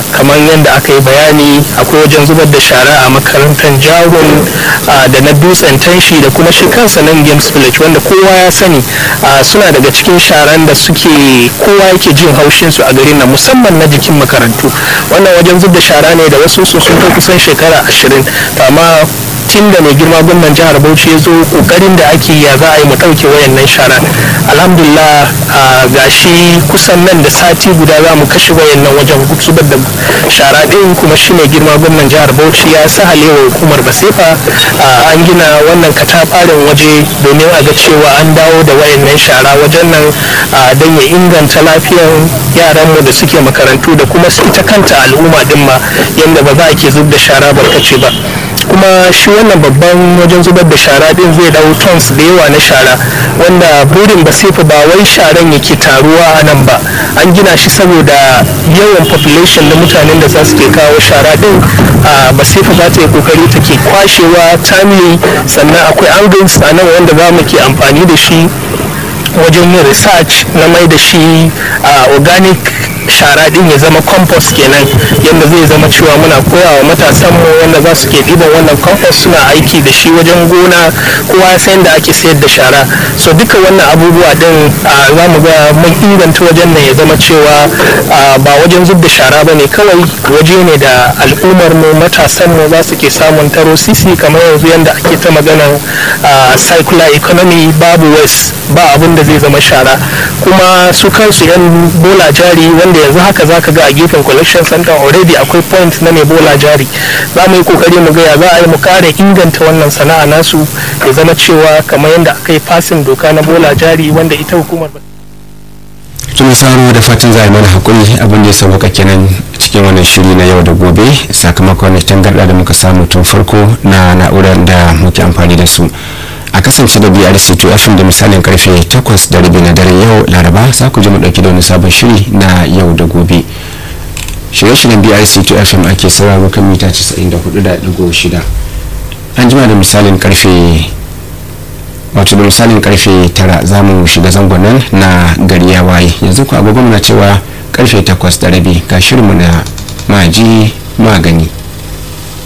kamar yadda aka yi bayani akwai wajen zubar da shara a makarantar jarun da na dutsen tanshi da kuma shi kansa nan games village wanda kowa ya sani suna daga cikin sharan da suke kowa yake jin haushin su a garin nan musamman na jikin makarantu wannan wajen zub da shara ne da wasu su sun kai kusan shekara ashirin amma tun da mai girma gwamnan jihar bauchi ya zo kokarin da ake ya za a yi mu ɗauke wayannan shara alhamdulillah ga shi kusan nan da sati guda za mu kashe wayannan wajen zubar da shara ɗin kuma shi mai girma gwamnan jihar bauchi ya sa halewa hukumar basefa an gina wannan katafarin waje domin a ga cewa an dawo da wayannan shara wajen nan don ya inganta lafiyar yaranmu da suke makarantu da kuma ita kanta al'umma din ma yadda ba za a ke zub da shara barkace ba kuma shi wannan babban wajen zubar da shara din zai dau tons da yawa na shara wanda burin basifa ba wai sharan yake taruwa a nan ba an gina shi saboda yawan population na mutanen da za su ke kawo shara din a basifa za ta yi kokari ta ke kwashewa timely sannan akwai angles a nan wanda za mu ke amfani da shi wajen yin research na mai da shi organic shara din ya zama compost kenan yadda zai zama cewa muna koyawa matasan mu wanda za su ke ɗiban wannan compost suna aiki da shi wajen gona kowa ya san da ake sayar da shara so duka wannan abubuwa din za mu ga mun inganta wajen nan ya zama cewa ba wajen zub da shara ba ne kawai waje ne da al'ummar mu matasan mu za su ke samun taro sisi kamar yanzu yadda ake ta maganar circular economy babu waste ba abin da zai zama shara kuma su kansu yan bola jari wanda yanzu haka zaka ga a gefen collection center already akwai point na mai bola jari za mu yi kokari mu ga ya za a yi mu kare inganta wannan sana'a nasu ya zama cewa kamar yadda aka yi fasin doka na bola jari wanda ita hukumar tun saro da fatan za a mana hakuri abin da ya sauka kenan cikin wannan shiri na yau da gobe sakamakon tangarda da muka samu tun farko na na'urar da muke amfani da su a kasance da brc2 fm da misalin karfe 8 da rabi na daren yau laraba za ku ji mu dauki da wani sabon shiri na yau da gobe shirye-shiryen brc2 fm ake sauraro kan mita 94.6 an jima da misalin karfe wato da misalin karfe 9 za mu shiga zangon nan na gari ya waye yanzu ku agogo na cewa karfe 8 da rabi ga shirinmu na maji magani